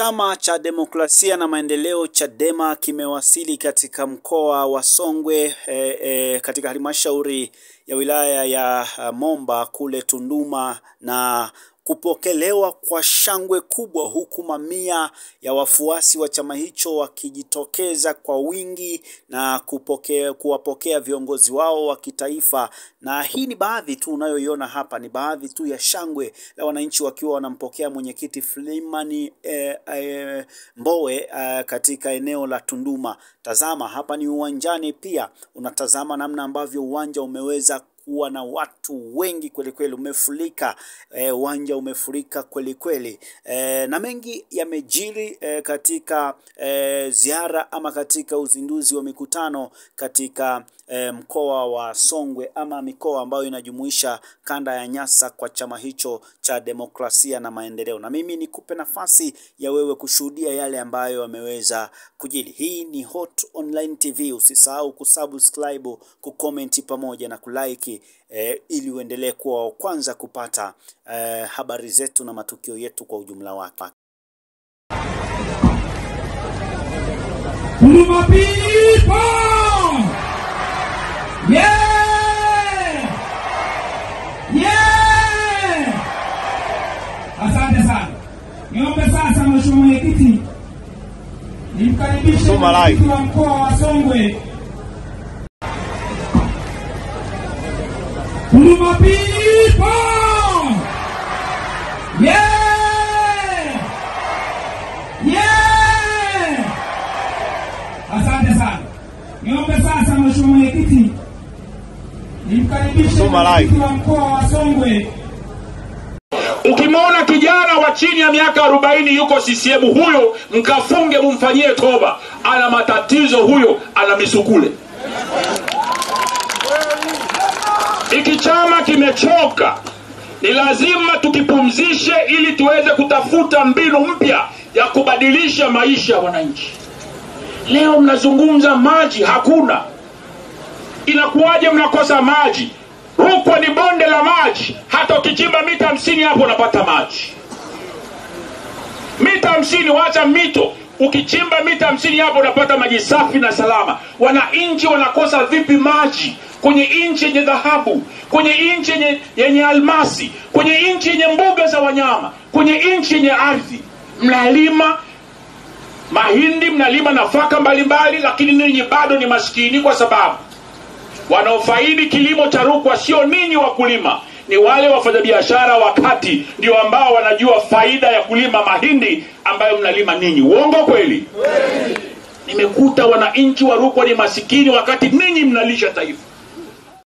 Chama cha Demokrasia na Maendeleo Chadema kimewasili katika mkoa wa Songwe e, e, katika halmashauri ya wilaya ya uh, Momba kule Tunduma na kupokelewa kwa shangwe kubwa huku mamia ya wafuasi wa chama hicho wakijitokeza kwa wingi na kupokea, kuwapokea viongozi wao wa kitaifa. Na hii ni baadhi tu unayoiona hapa, ni baadhi tu ya shangwe la wananchi wakiwa wanampokea mwenyekiti Freeman eh, eh, Mbowe eh, katika eneo la Tunduma. Tazama hapa ni uwanjani, pia unatazama namna ambavyo uwanja umeweza kuwa na watu wengi kweli kweli, umefurika uwanja e, umefurika kweli kweli e, na mengi yamejiri e, katika e, ziara ama katika uzinduzi wa mikutano katika e, mkoa wa Songwe ama mikoa ambayo inajumuisha kanda ya Nyasa kwa chama hicho cha demokrasia na maendeleo. Na mimi nikupe nafasi ya wewe kushuhudia yale ambayo yameweza kujiri. Hii ni Hot Online TV, usisahau kusubscribe, kucomment pamoja na kulike E, ili uendelee kuwa wa kwanza kupata e, habari zetu na matukio yetu kwa ujumla wake. Huruma people! Yeah! Yeah! Asante sana. Niombe sasa Mheshimiwa Mwenyekiti nimkaribishe mwenyekiti wa mkoa wa Songwe Huruma people! Yeah! Yeah! Asante sana. Niombe sasa Mheshimiwa Mwenyekiti nimkaribishe mwenyekiti wa mkoa wa Songwe. Ukimwona kijana wa chini ya miaka arobaini yuko CCM, huyo mkafunge, mumfanyie toba. Ana matatizo huyo, ana misukule. Hiki chama kimechoka, ni lazima tukipumzishe ili tuweze kutafuta mbinu mpya ya kubadilisha maisha ya wananchi. Leo mnazungumza maji, hakuna. Inakuwaje mnakosa maji? Rukwa ni bonde la maji, hata ukichimba mita hamsini hapo unapata maji. Mita hamsini, wacha mito, ukichimba mita hamsini hapo unapata maji safi na salama. Wananchi wanakosa vipi maji kwenye nchi yenye dhahabu, kwenye nchi yenye, yenye almasi, kwenye nchi yenye mbuga za wanyama, kwenye nchi yenye ardhi? Mnalima mahindi, mnalima nafaka mbalimbali, lakini ninyi bado ni maskini, kwa sababu wanaofaidi kilimo cha Rukwa sio ninyi wakulima, ni wale wafanyabiashara wa kati, ndio ambao wanajua faida ya kulima mahindi ambayo mnalima ninyi. Uongo kweli? Nimekuta wananchi wa Rukwa ni masikini, wakati ninyi mnalisha taifa.